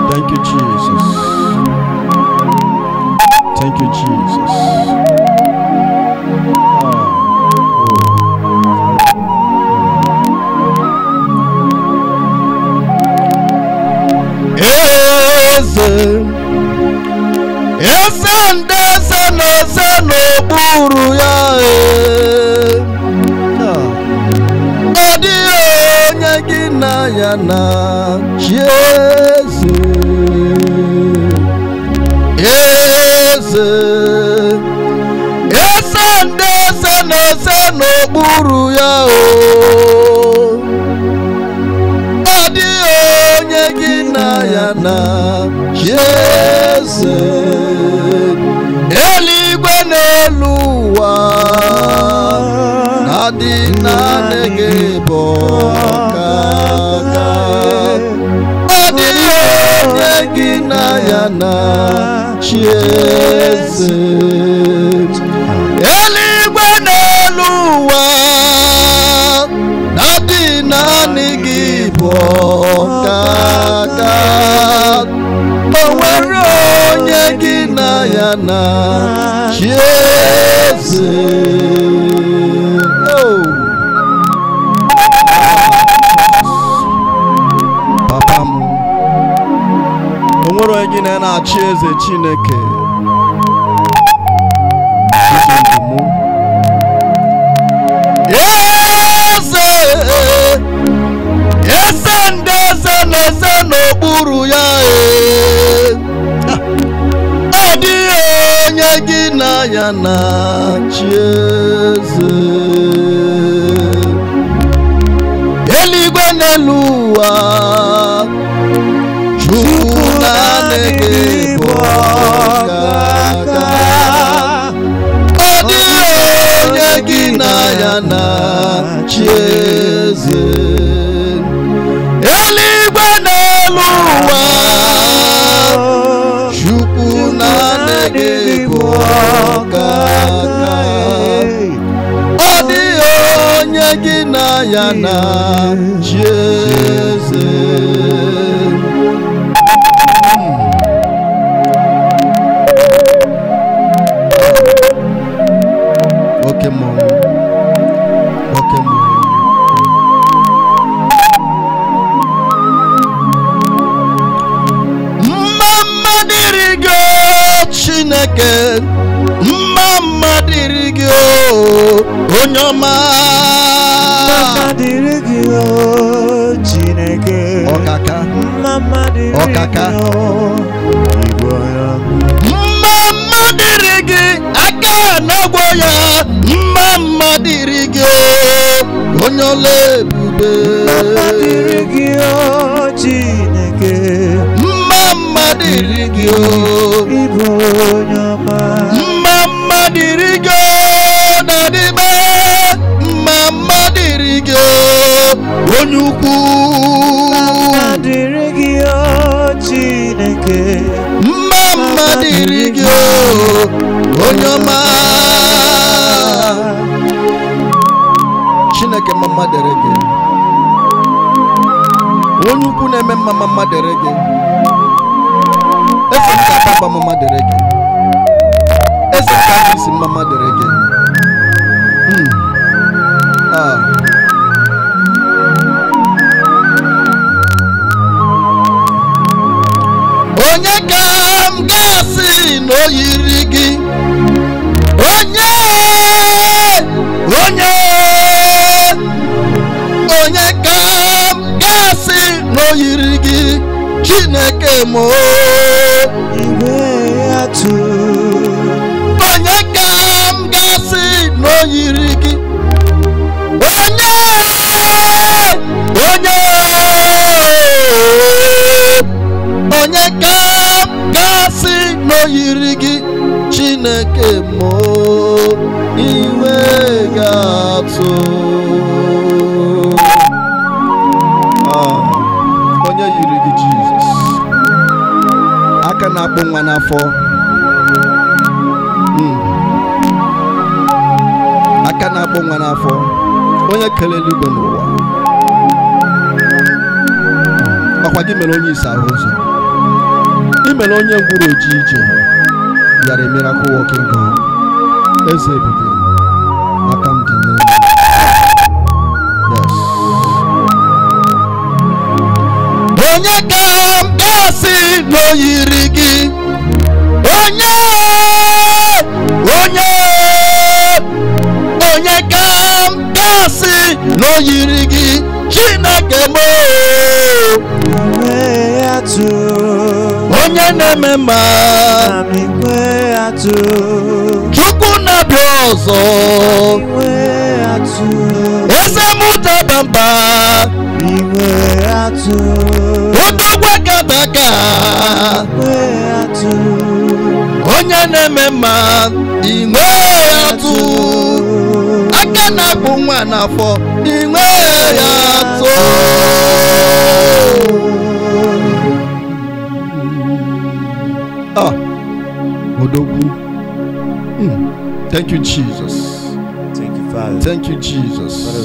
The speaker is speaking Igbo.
Thank you, Jesus. Thank you, Jesus. Ah, oh. Eze, eze ndị eze na eze n'okpuru ya ee. Ah. ọ dịghị onye gị na ya na chi eze eze eze ndị eze na eze n'okpuru ya o ọ dịghị onye gị na ya na chi eze eluigwe n'elu ụwa na-adị naanị gị bụ ọkaka ọ dịghị onye gị na ya na chi eze eluigwe n'elu ụwa na-adị naanị gị bụ ọkaka o nwere onye gị na ya na chi eze Oh. papa m o nwere onye gị na ya na-achị eze chineke Iji ndụ mụ. eze eze ndị eze na eze n'okpuru ya ee. ọ dịghị onye gị na ya na chi eze eluigwe n'elu ụwa chukwu naanị gị bụ ọkaka ọ dịghị onye gị na ya na chi eze eluigwe n'elu ụwa chukwu naanị gị bụ ọkaka ọ dịghị onye gị na ya na chi eze oke mmọnwụ oke mmọnwụ mma mma dịrị gị o chineke mma mma dịrị gị o onye ọma Mama dịrị gị o Chineke ọkaka Mama dịrị Ọkaka. gị o Igwe ya mma mma dịrị gị aka n'ọgbọ ya mma mma dịrị gị o onye ọla ebube Mama dịrị gị o Chineke mma mma dịrị gị o Ịbụ onye ọma mma mma dịrị gị o dadịbe mma mma dịrị gị o onye ukwu Mama dịrị gị o Chineke mma mma dịrị gị o onye ọma chineke mma mma dịrị gị onye ukwu na-eme mma mma mma dịrị gị eze nke ababa mma mma dịrị gị eze nke ahụ isi mma mma dịrị gị Hmm. Ah. onye ka m ga-asị na o yiri gị onye onye onye ka m ga-asị na o yiri gị chineke m o Igwe atụ onye ka m ga-asị na o yiri gị onye onye onye ka m ga-asị na o yiri gị chineke mụ iwe ga-atụ Ah, onye yiri gị jizọs aka na-akpụ nwa n'afọ Mm. aka na-akpụ nwa n'afọ onye kere eluigwe n'ụwa ọkwa gị mere onye isi ahụ ụzọ mere onye ngwuru oji ije bịara a miracle working God eze ebube aka m dị n'elu yes onye ka m gasị n'oyiri gị onye onye onye ka m gasị n'oyiri gị chineke m Igwe atụ. onye na-eme mma Ami igwe atụ. chukwu na-abịa ọzọ Igwe atụ. eze m daba mba Igwe atụ. odogwe gadaka Igwe atụ. onye na-eme mma inwe ya tụ aka na-akpụ nwa n'afọ inwe ya tụ ah odogwu Mm. thank you jesus Thank you, Father. thank you jesus